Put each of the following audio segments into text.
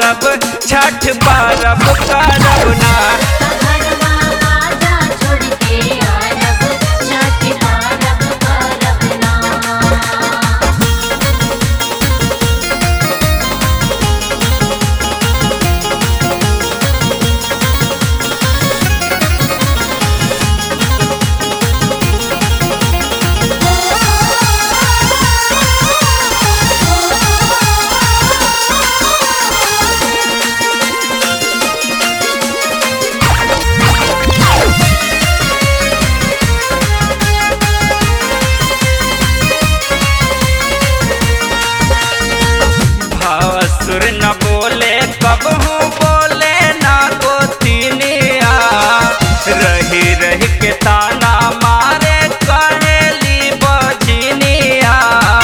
करब छठ परब करब ना घरवा आजा छोड़ के अरब छठ परब करब ना भासुर न बोले कबहू बोले ना गोतिनिया रही रही के ताना मारे कहेली बजनिया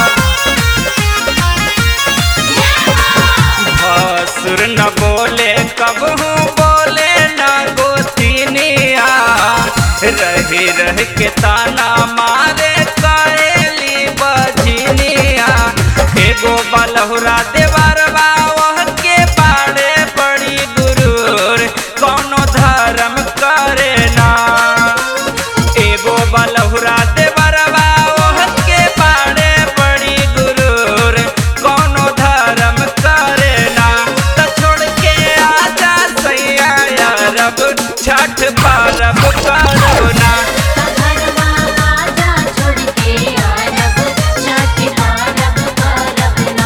भासुर न बोले कबहू बोले ना गोतिनिया रही रही के ताना मारे कहेली बजनिया एगो बलहुरा देवरबा वह के पाड़े पड़ी गुरूर कौनो धर्म करे ना एगो बलहुरा देवरबा वह के पाड़े पड़ी गुरूर कौनो धर्म करे ना त छोड़ के आजा सैया रब छठ परब करब ना घरवा आजा छोड़ के अरब छठ परब करब ना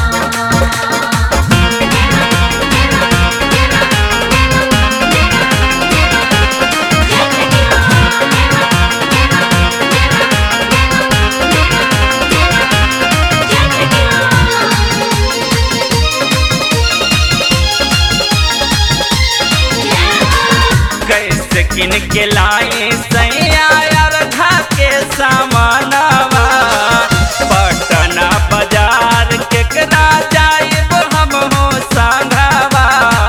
कैसे किन के लाई सैया अर्धा के सामानवा पटना बाजार केकरा जाइब हम हो संघवा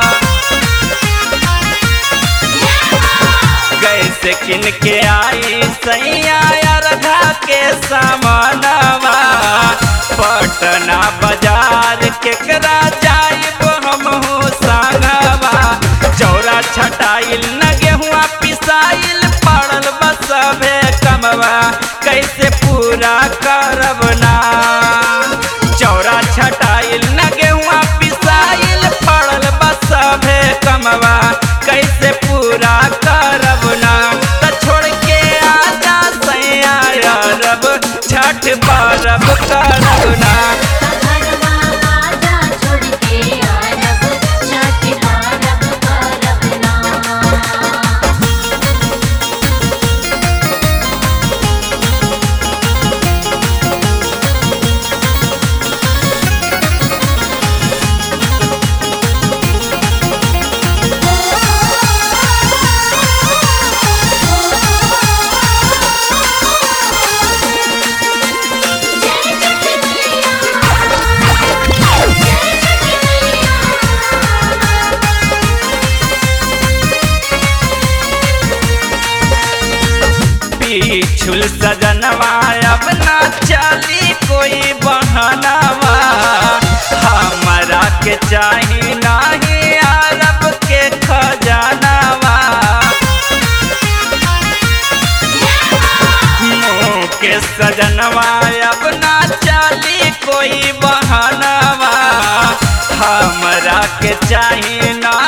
कैसे किन के आई सैया अर्धा के सामानवा पटना बाजार केकरा जाइब हम हो संघवा चौरा छटाइल न गेहुआ पिसाइल पड़ल बसभे कमवा कैसे पूरा करब ना चौरा छटाइल न गेहुआ पिसाइल पड़ल बसभे कमवा कैसे पूरा करब ना त छोड़ के आजा सैया रब छठ परब करब ना घरवा आजा छोड़ के अरब छठ परब करब ना पीछुल सजनवा अब ना चली कोई बहनवा हमरा के चाही नाही अरब के खजानवा मुँह के सजनवा अब ना चली कोई बहनवा हमरा के चाही ना